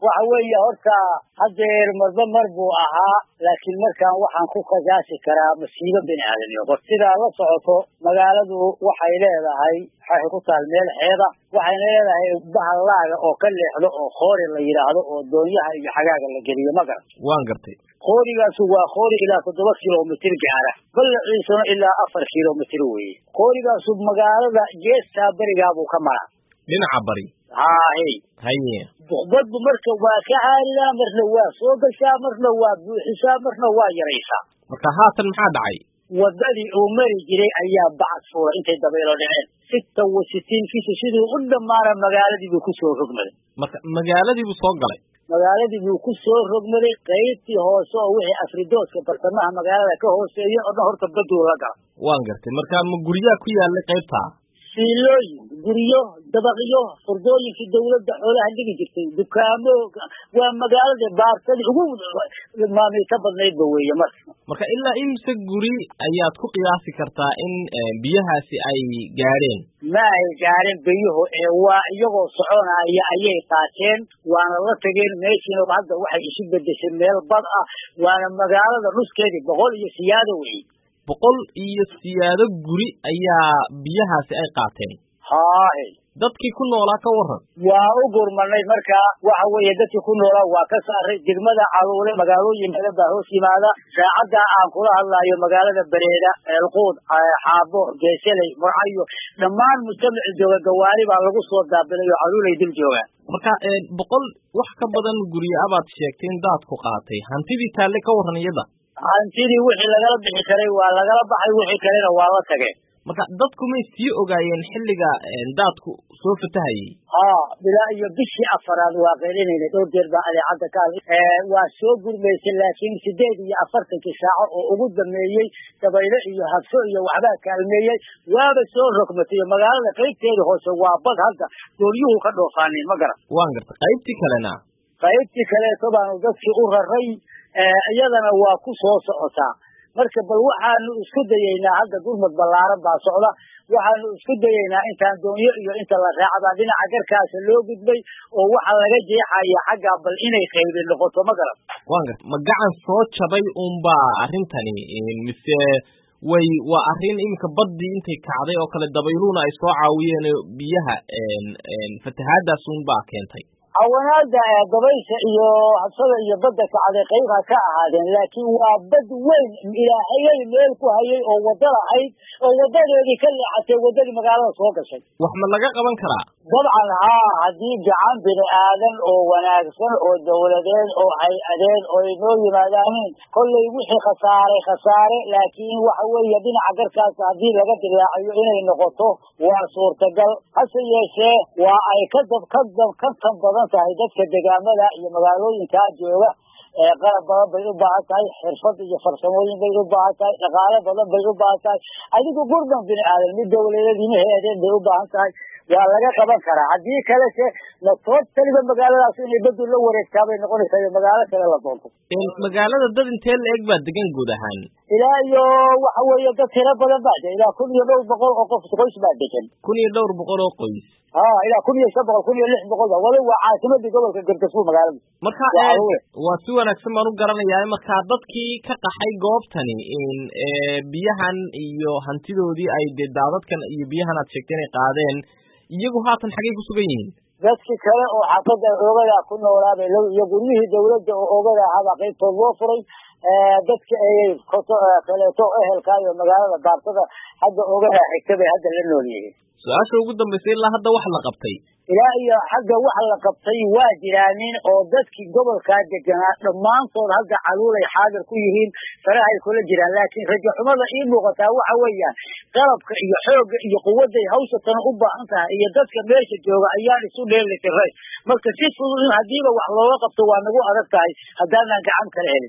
waxa weeye horta hadeer marba mar buu ahaa laakiin markaan waxaan ku kasaasi karaa masiibo bini aadamyo hor sidaa la socoto magaaladu waxay leedahay waxay ku taal meel xeeda waxayna leedahay bahal laaga oo ka leexdo oo khoori la yidhaahdo oo doonyaha iyo xagaaga la geliyo ma garan waan gartay koorigaasu waa koori ilaa toddoba kilomitr gaara ballaciisuna ilaa afar kilomitr weeye koorigaasu magaalada geestaa berigaabuu ka maraa dhinaca bari haahey haye badbu marka waa ka caaridaa marna waa soo gashaa marna waa buuxisaa marna waa yaraysaa marka haatan maxaa dhacay wadadii uu mari jiray ayaa bacad fuulay intay dabaylo dhaceen sita wa sitiinkiisa siduu u dhammaana magaaladii buu kusoo rogmaday marka magaaladii buu soo galay magaaladii buu ku soo rogmaday qaybtii hoose oo wixii afridoodka bartamaha magaalada ka hooseeya oo dhan horta baduu la gala waan gartay marka ma guryaha ku yaalay qaybtaa siilooyin guryo dabaqyo furdooyinkii dawladda xoolaha dhigi jirtay dukaamo waa magaalada baartadii ugu maamilka badnaydba weeye marka marka ilaa imse guri ayaad ku qiyaasi kartaa in biyahaasi ay gaadheen ma ay gaadheen biyuhu ee waa iyagoo soconaya ayay qaateen waana la tageen meeshiina hadda waxay isu bedeshay meel bad ah waana magaalada nuskeedii boqol iyo siyaado wey boqol iyo siyaado guri ayaa biyahaasi ay qaateen haahe dadkii ku noolaa ka waran waa u gurmanay marka waxa weeye dadkii ku noolaa waa ka saaray degmada caluule magaalooyin badan baa hoos yimaada saacadda aan kula hadlaayo magaalada bareeda eelquud xaabo geeseley murcayo dhammaan mujtamaci jooga gawaari baa lagu soo daabilay oo caluulay dil joogaan marka boqol wax ka badan guryo abaad sheegtay in daadku qaatay hantidii taalle ka waran iyada hantidii wixii lagala bixi karay waa lagala baxay wixii kalena waa la tageen marka dadku may sii ogaayeen xilliga daadku soo fatahayay haa bilaa iyo bishii afaraad waa qeylinayna dhowr jeer baa adeecadda ka hadlay waa soo gurmaysay laakiin sideed iyo afartankii saaco oo ugu dameeyey dabaylo iyo habso iyo waxbaa kaalmeeyey waaba soo rogmatay iyo magaalada qaybteeda hoose waa bad hadda doolyuhu ka dhoofaaneen ma garan waan garta qaybtii kalena qaybtii kaleeto baanu dadkii u raray iyadana waa ku soo socotaa marka bal waxaanu isku dayeynaa hadda gurmad ballaaran baa socda waxaanu isku dayeynaa intaan doonyo iyo inta la raacbaa dhinaca garkaasa loo gudbay oo waxa laga jeexaya xaggaa bal inay qaybi noqoto ma garan waan garta ma gacan soo jabay unbaa arrintani mise way waa arrin iminka baddii intay kacday oo kale dabayluhuna ay soo caawiyeen biyaha fatahaadaas unbaa keentay cawanaada dabaysha iyo habsada iyo badda kacday qayba ka ahaadeen laakiin waa bad weyn ilaahayay meel ku hayay oo wadda lahayd oo wadadeedii ka leexatay waddadii magaalada soo gashay wax ma laga qaban karaa dabcan haa haddii gacan bini aadan oo wanaagsan oo dawladeed oo hay-adeed oo ay noo yimaadaaniin kollay wixii khasaaray khasaare laakiin waxa weeye dhinaca garkaas haddii laga dilaacayo inay noqoto waa suurtagal hase yeeshee waa ay ka dab ka dab ka tan badan tahay dadka degaamada iyo magaalooyinkaa jooga qalab badan bay u baahan tahay xirfad iyo farsamooyin bay u baahan tahay dhaqaale badan bay u baahan tahay adigu gurban bini aadan mid dawladeed ima heedeen bay u baahan tahay waa laga qaban karaa haddii kalese latood taliba magaaladaas inay badu la wareegtaa bay noqonaysaa iyo magaalo kale la doonto magaalada dad intee la eg baa degan guud ahaan ilaa iyo waxa weeye dad tiro badan baa de ilaa kun iyo dhowr boqol oo qof qoys baa degan kun iyo dhowr boqol oo qoys ha ilaa kun iyo shan boqol kun iyo lix boqol wali waa caasimadii gobolka gargasfuul magaalada marka waa si wanaagsan baan u garanayaa marka dadkii ka qaxay goobtani biyahan iyo hantidoodii ay dee daadadkan iyo biyahan aad sheegtay inay qaadeen iyagu haatan xaggay ku sugan yihiin dadki kale oo xaafadda oogada ku noolaabay iyo guryihii dawladda oo oogada ahaabaa qaybtood loo furay dadka ayay kaleeto ehelka iyo magaalada baartada hadda oogada xigta bay hadda la nool yihiin su-aasha ugu dambaysa ilaa hadda wax la qabtay ilaa iyo xagga wax la qabtay waa jiraanin oo dadkii gobolkaa deganaa dhammaantood hadda caluulay xaadir ku yihiin farahay kula jiraan laakiin rajo xumada ii muuqataa waxa weeyaan qalabka iyo xoogga iyo quwadday hawshatana u baahan tahay iyo dadka meesha jooga ayaan isu dheeli tiray marka si fudud in haddiiba wax looga qabto waa nagu adag tahay haddaanan gacan kala helin